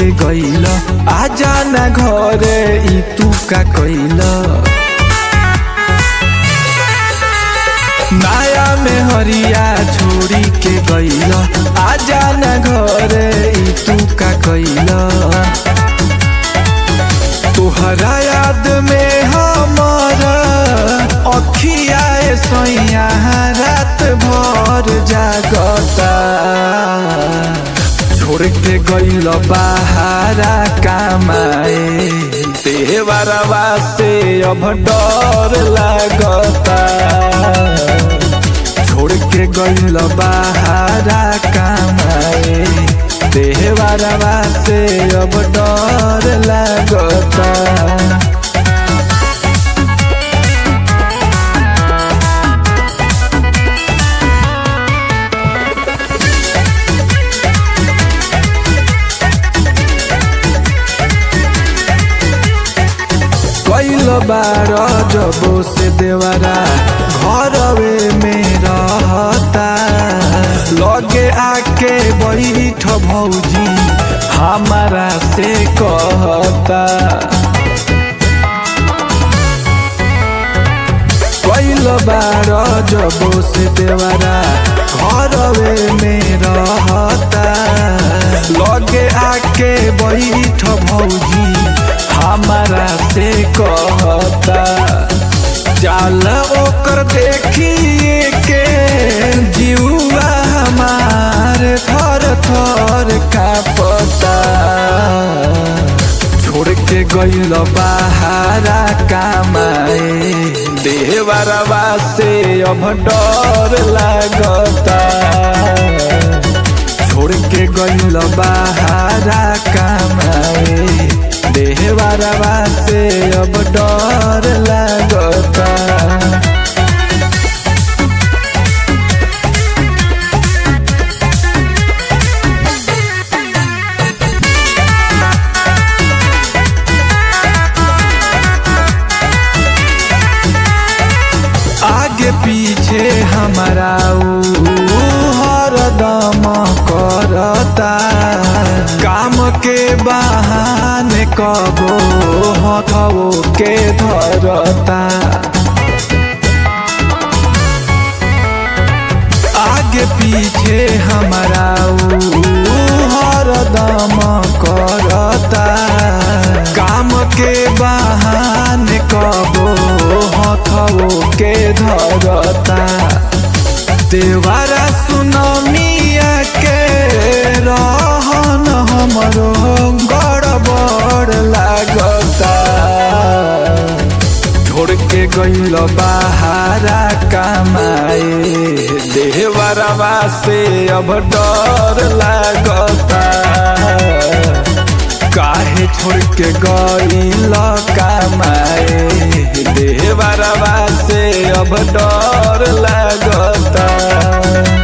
के गइल आजा ना घरे ई तू का कइल माया में हरिया छोड़ी के गइल आजा ना घरे ई तू का कइल तोहरा याद में हमारा अखिया सैया रात भर जागता छोड़ के गइल बाहरा कमाए देवरवा से अब डर लागता छोड़ के गइल बाहरा कमाए देवरवा से अब डर लागता कैल बार जबो से देवरा घरवे में रहता लगे आके बैठ भौजी हमारा से कहता कैल बार जबो से देवरा घरवे में रहता लगे आके बैठ भौजी हमारा से कहता चाल ओकर देखिए के जीवा हमार थर थर का पता छोड़ के गइल बाहरा कमाए देवरवा से अब डर लागता छोड़ के गइल बाहरा कमाए देहवारवा से अब डर लागता आगे पीछे हमारा ऊ हरदम करता काम के बहाने कबो हथवो के धरता आगे पीछे हमारा ऊ हरदम करता काम के बहाने कबो हथवो के धरता देवारा सुनमिया के रहन हमरो गड़बड़ लागता छोड़ के गइल बाहरा कमाए देवरवा से अब डर लागता काहे छोड़ के गइल कमाए देवरवा से अब डर लागता